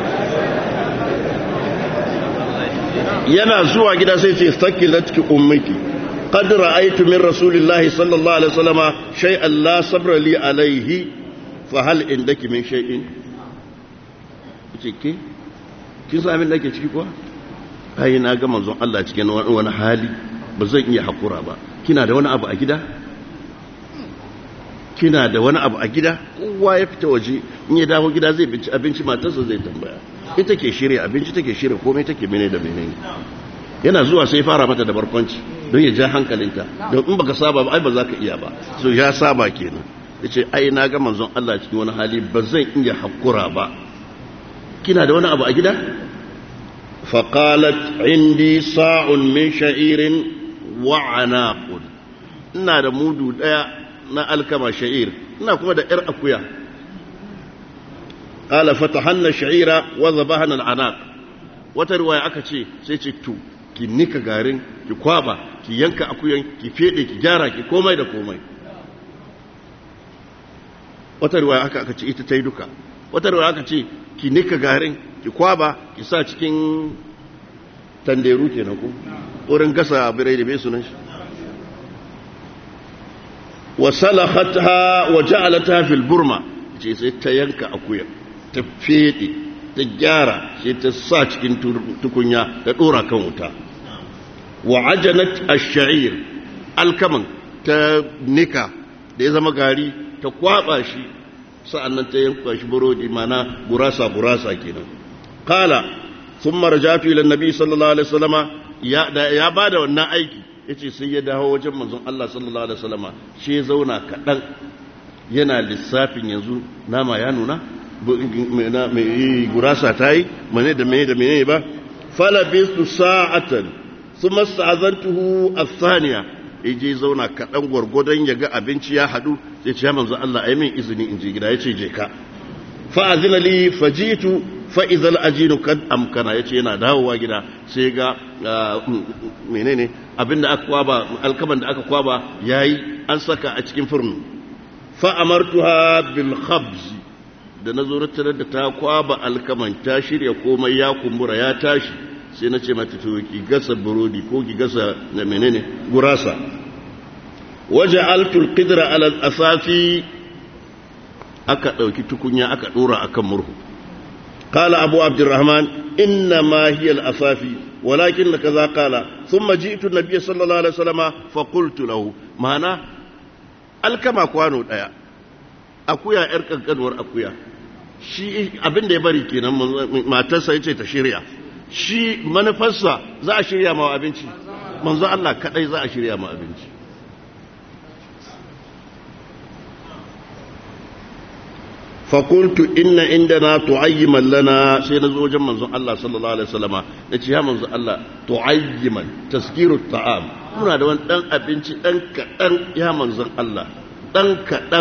yana zuwa gida sai ce sakilatki ummiki qad ra'aytu min rasulillahi sallallahu alaihi wasallama shay'an la sabra li alaihi fa hal indaki min shay'in ce ke kin san abin da ke ciki kuwa ai na ga manzon Allah cikin wani hali ba zan iya hakura ba kina da wani abu a gida kina da wani abu a gida kowa ya fita waje in ya dawo gida zai binci abinci matarsa zai tambaya ita ke shirya abinci take shirya komai take mene da mene yana zuwa sai fara mata da barkwanci don ya ja hankalinta don in baka saba ba ai ba za ka iya ba so ya saba kenan yace ai na ga manzon Allah cikin wani hali ba zan iya hakura ba kina da wani abu a gida faqalat indi sa'un min sha'irin wa anaqun ina da mudu daya na alkama sha'ir ina kuma da ‘yar akuya ƙala fatahanna sha'ira wadda ba hannun anak wata ruwaya aka ce sai ce tu ki nika garin ki kwaba ki yanka akuyan ki fede ki gyara ki komai da komai wata ruwaya aka aka ce ita ta yi duka wata ruwaya aka ce ki nika garin ki kwaba ki sa cikin tanderu kenan ku wurin gasa birai da mai sunan shi wasalakhatha wa ja'alatha fil burma ce sai ta yanka akuya ta fede ta gyara sai ta sa cikin tukunya ta dora kan wuta wa ajanat ash-sha'ir alkaman ta nika da ya zama gari ta kwaba shi sa'annan ta yanka shi burodi mana gurasa gurasa kenan qala thumma rajatu ila an-nabi sallallahu alaihi wasallama ya ya bada wannan aiki ya ce sai ya dawo wajen manzon Allah sallallahu Alaihi wasallama shi ya zauna kaɗan yana lissafin yanzu nama ya nuna mai gurasa ta yi mane da mene da mene ba falabistu sa'atan su masa'azantuhu a saniya ya je zauna kaɗan gwargwadon ya ga abinci ya haɗu sai ce ya manzon Allah a yi min izini in je gida ya ce je ka fa'azina li fajitu fa'izal ajinu kan amkana ya ce yana dawowa gida sai ga menene abinda aka kwaba alkaban da aka kwaba yayi an saka a cikin furnu fa'amartuha bil khabz da na zo da ta kwaba alkaman ta shirya komai ya kumbura ya tashi sai na ce mata to ki gasa burodi ko ki gasa na menene gurasa waje altul qidra ala asafi aka dauki tukunya aka dora akan murhu قال أبو عبد الرحمن إنما هي الأفافي ولكن كذا قال ثم جئت النبي صلى الله عليه وسلم فقلت له معنى الكما كوانو دايا akuya yar kankanuwar akuya shi abin da ya bari kenan matarsa yace ta shirya shi manufarsa za a shirya ma abinci manzo Allah kadai za a shirya ma abinci fakultu inna inda na tu'ayyiman lana sai na zo wajen manzon Allah sallallahu alaihi wasallama na ce ya manzon Allah tu'ayyiman taskiru ta'am muna da wani dan abinci dan kaɗan ya manzon Allah dan kaɗan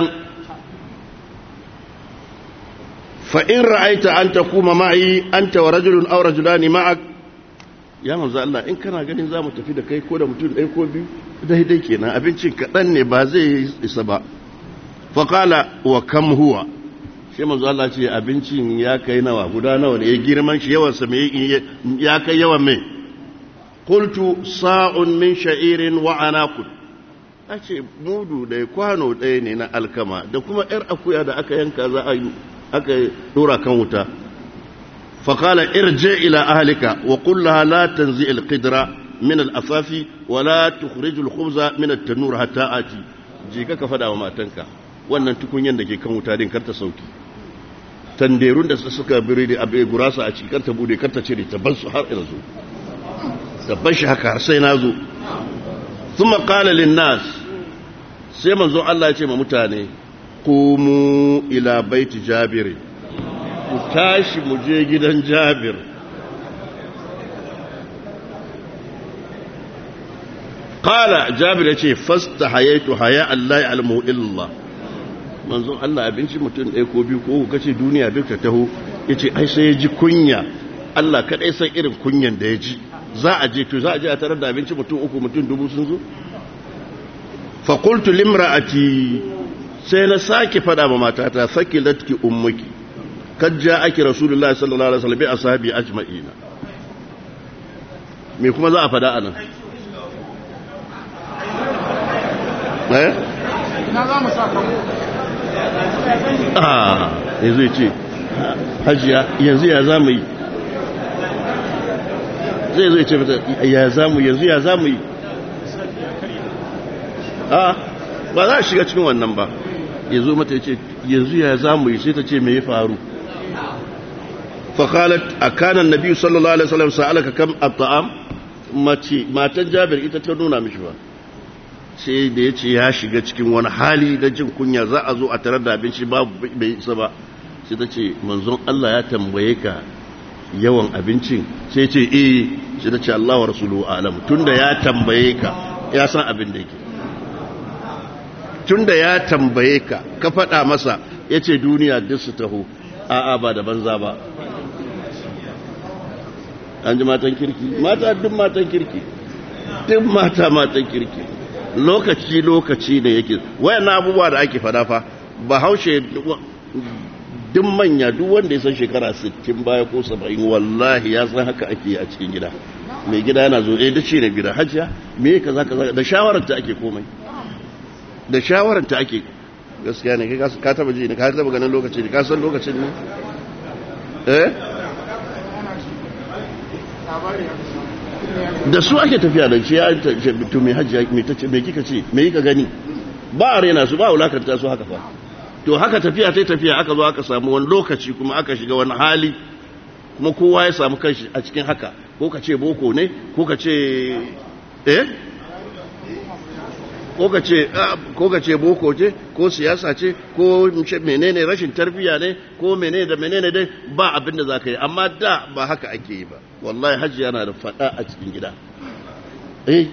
fa in ra'aita an takuma ma'i anta wa rajulun aw rajulani ma'ak ya manzon Allah in kana ganin za mu tafi da kai ko da mutum ɗaya ko biyu daidai kenan abincin kaɗan ne ba zai isa ba fa qala wa kam huwa sai manzo Allah ce abincin ya kai nawa guda nawa ne ya girman shi yawan sa me ya kai yawan me qultu sa'un min sha'irin wa anaqud ace mudu da kwano ɗaya ne na alkama da kuma yar akuya da aka yanka za a aka dora kan wuta fa qala irji ila ahlika wa qul laha la tanzi al-qidra min al-afafi wa la tukhrij al-khubza min at-tanur hatta ati je ka fada wa matanka wannan tukunyan da ke kan wuta din karta sauki tanderun da suka biri da abu gurasa a cikin karta bude karta cire ta ban su har ina zo ta ban shi haka har sai na zo sun maƙala linnas sai manzo Allah ya ce ma mutane kumu ila baiti jabiri ku tashi mu je gidan jabir qala jabir yace fasta hayaitu haya Allah ya almu illallah manzo Allah abinci mutum ɗaya ko biyu ko kace duniya duk ta taho yace ai sai ya ji kunya Allah kadai san irin kunyan da ya ji za a je to za a je a tarar da abinci mutum uku mutum dubu sun zo fa qultu limra'ati sai na sake fada ma matata sakilatki ummuki kad ja'aki rasulullahi sallallahu alaihi wasallam bi ashabi ajma'ina me kuma za a fada anan eh na za mu sa ah yanzu ya ce hajiya yanzu ya zamu yi zai zai ce mata ya zamu yanzu ya zamu yi a ba za a shiga cikin wannan ba ya zo mata ya ce yanzu ya zamu yi sai ta ce me ya faru fakalat a kanan nabi sallallahu alaihi wasallam sa'alaka kam at-ta'am mace matan jabir ita ta nuna mishi ba sai da ya ce ya shiga cikin wani hali da jin kunya za a zo a tarar da abinci babu bai isa ba sai ta ce manzon Allah ya tambaye ka yawan abincin sai ce eh sai ta ce Allah wa rasuluhu alam tunda ya tambaye ka ya san abin da yake tunda ya tambaye ka ka faɗa masa ya ce duniya duk su taho a'a ba da banza ba an ji matan kirki mata duk matan kirki duk mata matan kirki lokaci lokaci ne yake wayan abubuwa da ake fada fa ba haushe duk manya duk wanda ya san shekara 60 baya ko 70 wallahi ya san haka ake a cikin gida mai gida yana zo eh dace ne gida hajiya me kaza kaza da shawarar ta ake komai da shawarar ta ake gaskiya ne kai ka taba ji ne ka taba ganin lokaci ne ka san lokacin ne eh da su ake tafiya da shi ya to mai hajji mai tace mai kika ce mai kika gani ba a rena su ba wulakanta su haka fa to haka tafiya ta tafiya aka zo aka samu wani lokaci kuma aka shiga wani hali kuma kowa ya samu kanshi a cikin haka ko ka ce boko ne ko ka ce eh ko ka ce ko ka ce boko ce ko siyasa ce ko menene rashin tarbiya ne ko menene da menene dai ba abin da zaka yi amma da ba haka ake yi ba wallahi hajji yana da fada a cikin gida eh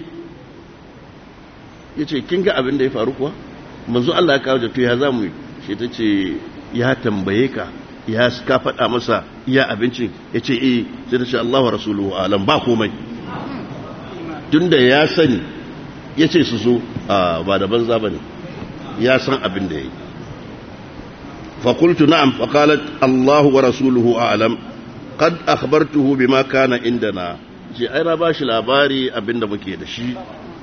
yace kin ga abin da ya faru kuwa manzo Allah ya kawo da to ya zamu yi shi tace ya tambaye ka ya ka fada masa iya abincin yace eh sai ta ce Allahu rasuluhu alam ba komai tunda ya sani ya ce su zo ba da banza ba ne ya san abin da ya yi fakultu na'am faƙalat Allahu wa rasuluhu a'lam qad akhbartuhu bima kana indana ce ai na bashi labari abin da muke da shi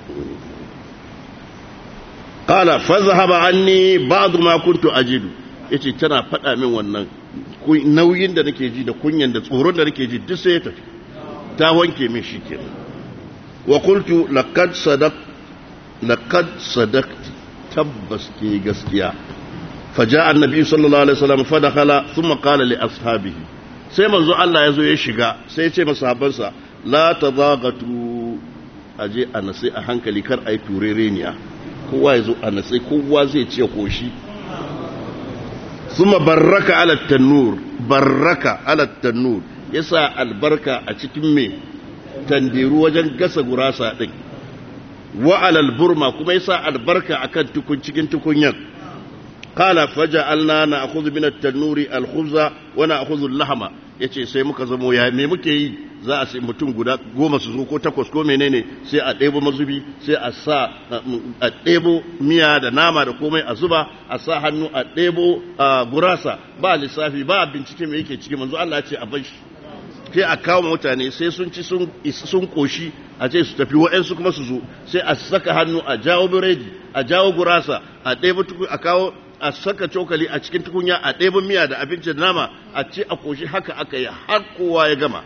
qala fa zahaba anni ba'd ma kuntu ajidu yace tana faɗa min wannan nauyin da nake ji da kunyan da tsoron da nake ji duk sai ya tafi ta wanke min shi kenan wa qultu laqad sadaq laqad sadaqti tabbas ke gaskiya faja annabi sallallahu alaihi wasallam fa dakhala thumma qala li ashabihi sai manzo Allah yazo ya shiga sai ya ce masahabansa la tadagatu aje a nasai a hankali kar ai turereniya kowa yazo a nasai kowa zai ce koshi thumma barraka ala tanur barraka ala tanur yasa albarka a cikin me tandiru wajen gasa gurasa din wa alal burma kuma yasa albarka akan tukun cikin tukunyan qala faja'alna na'khudhu min at-tanuri al-khubza wa na'khudhu al-lahma yace sai muka zamo ya me muke yi za a sai mutum guda goma su zo ko takwas ko menene sai a ɗebo mazubi sai a sa a ɗebo miya da nama da komai a zuba a sa hannu a ɗebo gurasa ba lissafi ba bincike me yake ciki manzo Allah ya ce a bar shi sai a kawo mutane sai sun ci sun koshi a ce su tafi wa'yansu kuma su zo sai a saka hannu a jawo biredi a jawo gurasa a ɗaya a kawo a saka cokali a cikin tukunya a ɗaya miya da abincin nama a ce a koshi haka aka yi har kowa ya gama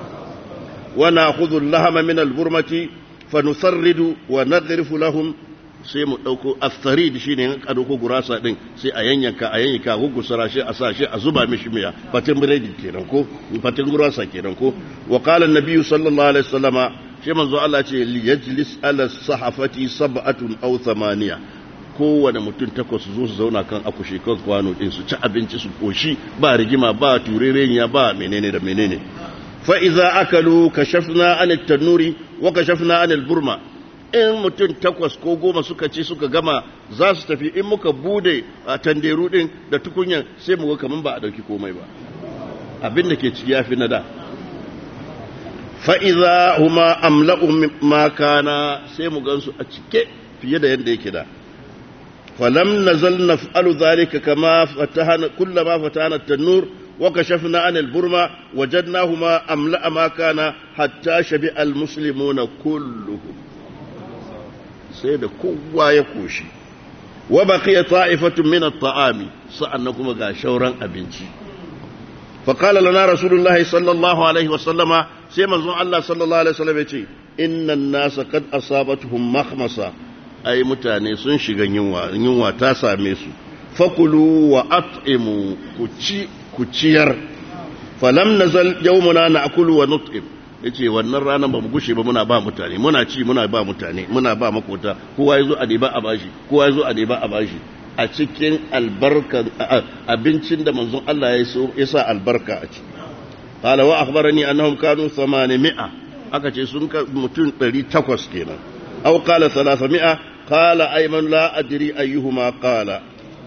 wana khudhu lahama min alburmati fa nusarridu wa nadrifu lahum sai mu ɗauko aftarid shi ne a ɗauko gurasa ɗin sai a yanyanka a yanyanka a gugusara shi a sa shi a zuba mishi miya fatin biredi kenan ko fatin gurasa kenan ko wa qala an-nabiyyu sallallahu alaihi wasallama shi manzo Allah ce li yajlis ala sahafati sab'atun aw thamaniya kowane mutum takwas zo su zauna kan akushi kan kwano din su ci abinci su koshi ba rigima ba turereniya ba menene da menene fa iza akalu kashafna an at-tanuri wa kashafna an al-burma in mutum takwas ko goma suka ce suka gama za su tafi in muka bude a tanderu din da tukunyan sai mu ga kaman ba a dauki komai ba abin da ke ciki yafi na da fa iza huma amla'u ma kana sai mu gansu a cike fiye da yadda yake da فلم نزل نفعل ذلك كما فتحنا كلما فتحنا التنور وكشفنا عن البرمة وجدناهما أملأ ما كان حتى شبع المسلمون كلهم سيد قوة يكوشي وبقي طائفة من الطعام سأنكم غاشورا أبنتي فقال لنا رسول الله صلى الله عليه وسلم سيما الله صلى الله عليه وسلم إن الناس قد أصابتهم مخمصة ai mutane sun shiga yunwa yunwa ta same su fakulu wa at'imu ku ci ku ciyar falam nazal yawmuna na'kulu wa nut'im yace wannan ranar ba mu gushe ba muna ba mutane muna ci muna ba mutane muna ba makota kowa yazo a deba a bashi kowa yazo a deba a bashi a cikin albarka abincin da manzon Allah ya so ya sa albarka a ciki qala wa akhbarani annahum kanu 800 aka ce sun mutum 800 kenan أو قال ثلاثمائة قال أيمن لا أدري أيهما قال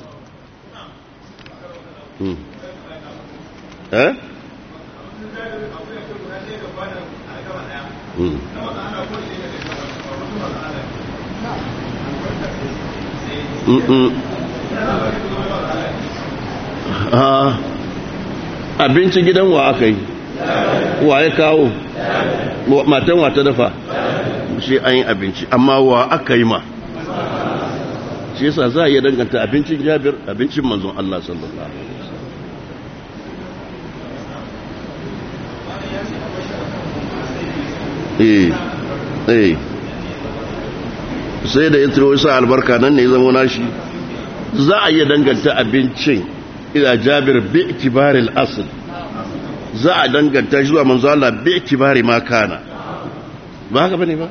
ها abinci gidan wa aka yi wa ya kawo matan wa ta dafa shi an yi abinci amma wa aka yi ma shi yasa za a iya danganta abincin jabir abincin manzon Allah sallallahu alaihi wasallam eh eh sai da ya tsiro sa albarka nan ne zama nashi za a iya danganta abincin ila jabir bi kibaril asl za a danganta shi zuwa manzo Allah bi kibari ma kana ba haka bane ba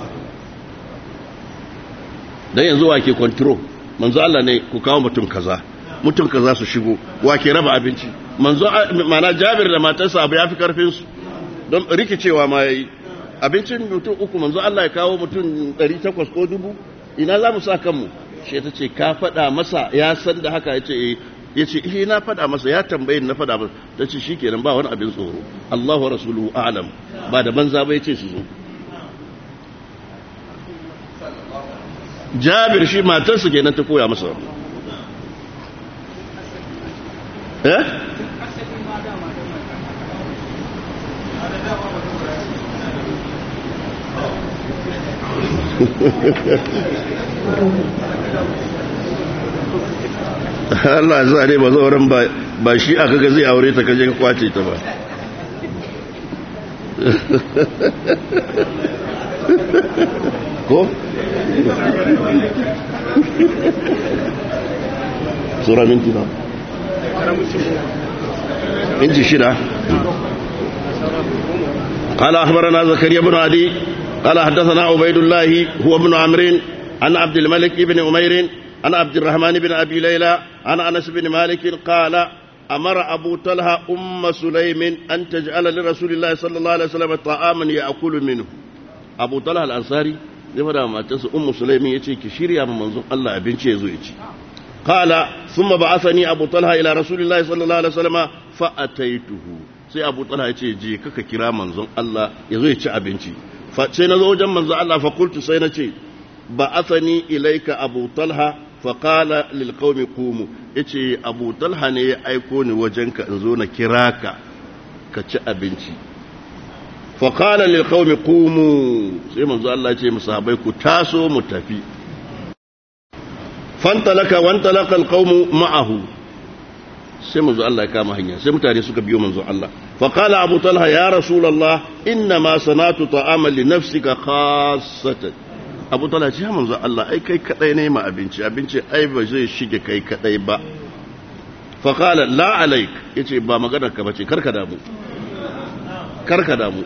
dan yanzu wake control manzo Allah ne ku kawo mutum kaza mutum kaza su shigo wake raba abinci manzo mana Jabir da matarsa abu yafi karfin su don rikicewa ma yayi abincin mutum uku manzo Allah ya kawo mutum 800 ko dubu ina za mu sa kanmu shi ta ce ka faɗa masa ya san da haka yace eh yace eh na faɗa masa ya tambaye na faɗa masa tace shikenan ba wani abin tsoro Allahu rasuluhu a'lam ba da banza ba yace su zo jabir shi matarsa kenan ta koya masa eh Allah za ne ba zauren ba shi aka ga zai aure ta kaje ka kwace ta ba ko? sura minti ba inci shida قال أخبرنا زكريا بن عدي قال حدثنا عبيد الله هو ابن عمرو عن عبد الملك بن أمير عن عبد الرحمن بن أبي ليلى عن أنس بن مالك قال أمر أبو طلحة أم سليم أن تجعل لرسول الله صلى الله عليه وسلم طعاما يأكل منه أبو طلحة الأنصاري zai fada matarsa ummu sulaimin yace ki shirya ma manzon Allah abinci yazo ya ci qala thumma ba'athani abu talha ila rasulillahi sallallahu alaihi wasallam fa ataituhu sai abu talha yace je kaka kira manzon Allah yazo ya ci abinci fa sai nazo wajen manzon Allah fa qultu sai nace ba'athani ilaika abu talha fa qala lil qaumi qumu yace abu talha ne ya aiko ni wajenka in zo na kira ka ka ci abinci faƙala lilƙaumi ƙumu sai manzo Allah ce musahabai ku taso mu tafi fantalaka wantalaka alƙaumu ma'ahu sai manzo Allah ya kama hanya sai mutane suka biyo manzo Allah faƙala abu talha ya rasulallah inna ma sanatu ta'aman li nafsika khassatan abu talha ce manzo Allah ai kai kadai ne ma abinci abinci ai ba zai shige kai kadai ba fa qala la alaik yace ba maganar ka bace karka damu karka damu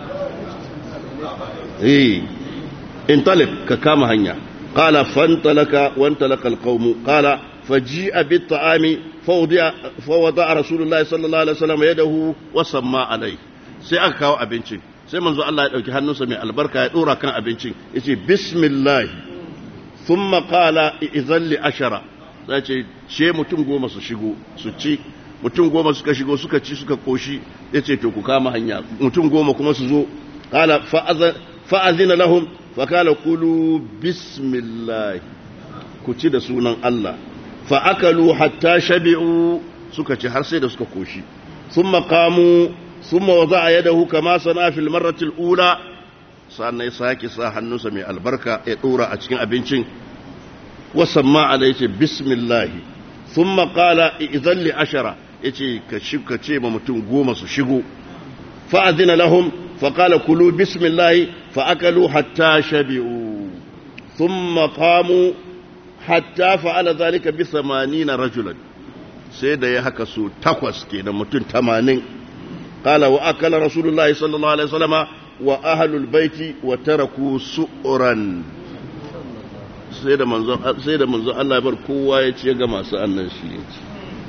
eh intalik ka kama hanya qala fantalaka wantalaka alqawm qala faji'a bit-ta'ami fawdi'a fawada rasulullahi sallallahu alaihi wasallam yadahu wa samma alai sai aka kawo abincin sai manzo Allah ya dauki hannunsa mai albarka ya dora kan abincin yace bismillah thumma qala idzan li ashara sai ce ce mutum goma su shigo su ci mutum goma suka shigo suka ci suka koshi yace to ku kama hanya mutum goma kuma su zo qala fa'azina lahum fa qala qulu bismillah ku ci da sunan Allah fa akalu hatta shabi'u suka ci har sai da suka koshi thumma qamu ثم وضع يده كما صنع في المرة الأولى sannan ya sake sa hannunsa mai albarka ya dora a cikin abincin wasamma ala yace bismillah thumma qala idan li ashara yace ka shika ce ma mutum goma su shigo fa adina lahum fa qala kulu bismillah fa akalu hatta shabi'u thumma qamu hatta fa'ala dhalika bi 80 rajulan sai da ya haka su takwas kenan mutum 80 قال وأكل رسول الله صلى الله عليه وسلم وأهل البيت وتركوا سؤرا sai da manzo Allah ya bar kowa ya ci ya gama sa'annan shi ya ci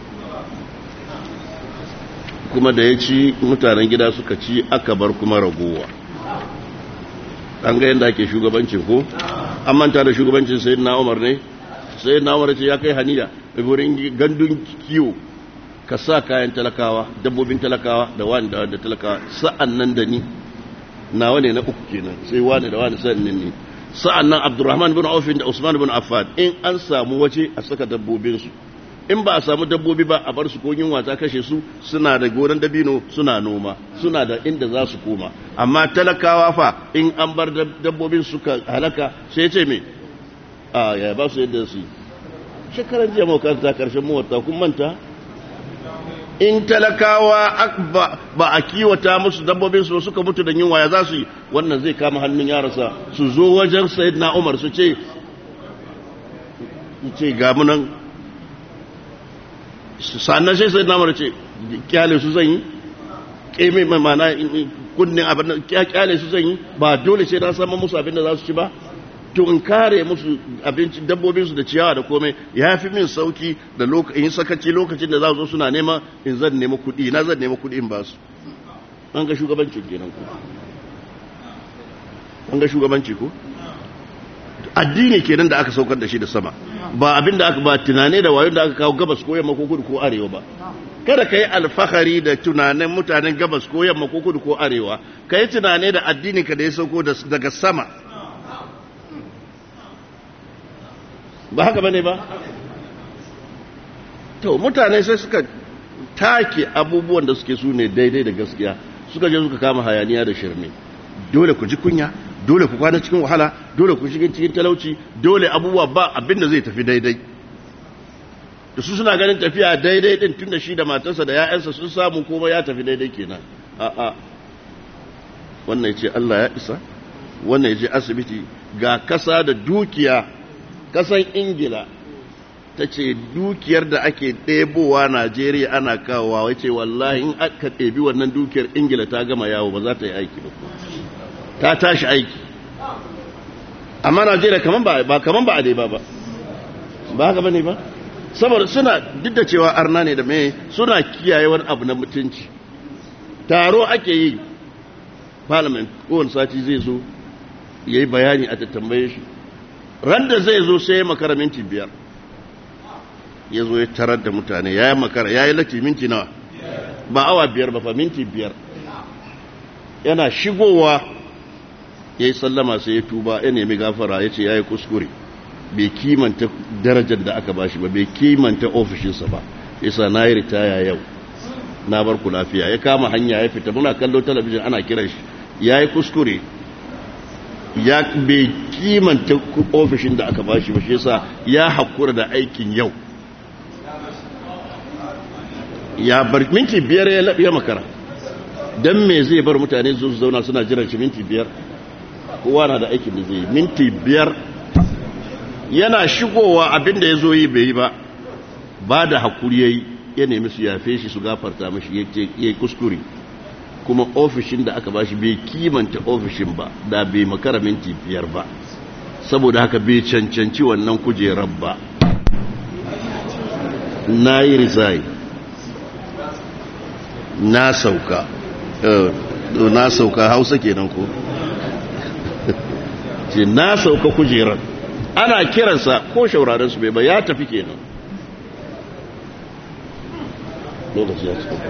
kuma da ya ci mutanen gida suka ci aka bar kuma ragowa an ga yadda ake shugabancin ko an manta da shugabancin sayi na umar ne sayi na umar ce ya kai haniya wurin gandun kiwo ka sa kayan talakawa dabbobin talakawa da wani da talakawa sa'an nan da ni nawa ne na uku kenan sai wani da wani sa'an nan ne sa'an nan abdurrahman bin aufin da usman bin affan in an samu waje a saka dabbobinsu in ba a samu dabbobi ba a bar su ko yunwa ta kashe su suna da gonan dabino suna noma suna da inda za su koma amma talakawa fa in an bar dabbobin suka halaka sai ce me a ya ba su yadda su yi shekaran jiya makaranta karshen mawarta kun manta in talakawa ba a kiwata musu dabbobin su suka mutu da yunwa ya za su yi wannan zai kama hannun yarasa su zo wajen sayyidina umar su ce ce ga munan sannan sai sayyidina umar ce kyale su zan yi keme mai mana kunnin abin kyale su zan yi ba dole sai na samu musu abin da za su ci ba to in kare musu abinci dabbobinsu da ciyawa da komai ya fi min sauki da in sakaci lokacin da za zo suna nema in zan nema kuɗi na zan nema kuɗi in ba su an ga shugabancin kenan ko an ga shugabanci ko addini kenan da aka saukar da shi da sama ba abin da aka ba tunane da wayon da aka kawo gabas ko yamma ko kudu ko arewa ba kada ka yi alfahari da tunanin mutanen gabas ko yamma ko kudu ko arewa ka yi tunane da addini ka da ya sauko daga sama ba haka bane ba to mutane sai suka take abubuwan da suke su ne daidai da gaskiya suka je suka kama hayaniya da shirme dole ku ji kunya dole ku kwana cikin wahala dole ku shiga cikin talauci dole abubuwa ba abinda zai tafi daidai da su suna ganin tafiya daidai din tunda shi da matarsa da ya'yansa sun samu kuma ya tafi daidai kenan a'a wannan yace Allah ya isa wannan yace asibiti ga kasa da dukiya kasan ingila ta ce dukiyar da ake ɗebowa najeriya ana kawowa wace wallahi in aka ɗebi wannan dukiyar ingila ta gama yawo ba za ta yi aiki ba ta tashi aiki amma najeriya kaman ba kaman ba a dai ba ba ba haka ba ne ba saboda suna duk da cewa arna ne da mai suna kiyaye wani abu na mutunci taro ake yi parliament kowane sati zai zo ya yi bayani a tattambaye shi ran da zai zo sai ya makara minti biyar ya zo ya tarar da mutane ya yi makara ya yi lati minti nawa ba awa biyar ba fa minti biyar yana shigowa ya yi sallama sai ya tuba ya nemi gafara ya ce ya yi kuskure bai kimanta darajar da aka bashi ba bai kimanta ofishinsa ba yasa na yi ritaya yau na bar ku lafiya ya kama hanya ya fita muna kallo talabijin ana kiran shi ya yi kuskure ya bai kimanta ofishin da aka bashi ba shi yasa ya hakura da aikin yau ya bar minti biyar ya makara don me zai bar mutane su zauna suna jiran shi minti biyar kowa na da aikin da zai minti biyar yana shigowa abinda ya zo yi bai yi ba ba da hakuri ya yi ya nemi su yafe shi su gafarta mashi ya yi kuskure kuma ofishin da aka bashi bai kimanta ofishin ba da bai makara minti biyar ba saboda haka bai cancanci wannan kujerar ba na yi rizai na sauka na sauka hausa kenan ko ce na sauka kujerar ana kiransa ko shaurarensu bai ba ya tafi kenan lokaci ya cika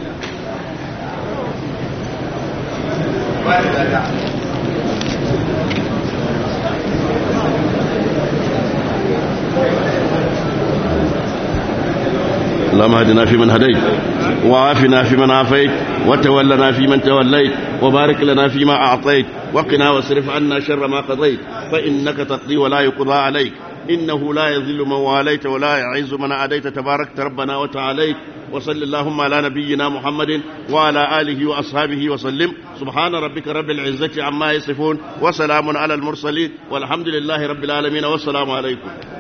اللهم اهدنا فيمن هديت وعافنا فيمن عافيت وتولنا فيمن توليت وبارك لنا فيما أعطيت وقنا واصرف عنا شر ما قضيت فإنك تقضي ولا يقضى عليك إنه لا يذل من واليت ولا يعز من عاديت تباركت ربنا وتعاليت وصل اللهم على نبينا محمد وعلى آله وأصحابه وسلم سبحان ربك رب العزة عما يصفون وسلام على المرسلين والحمد لله رب العالمين والسلام عليكم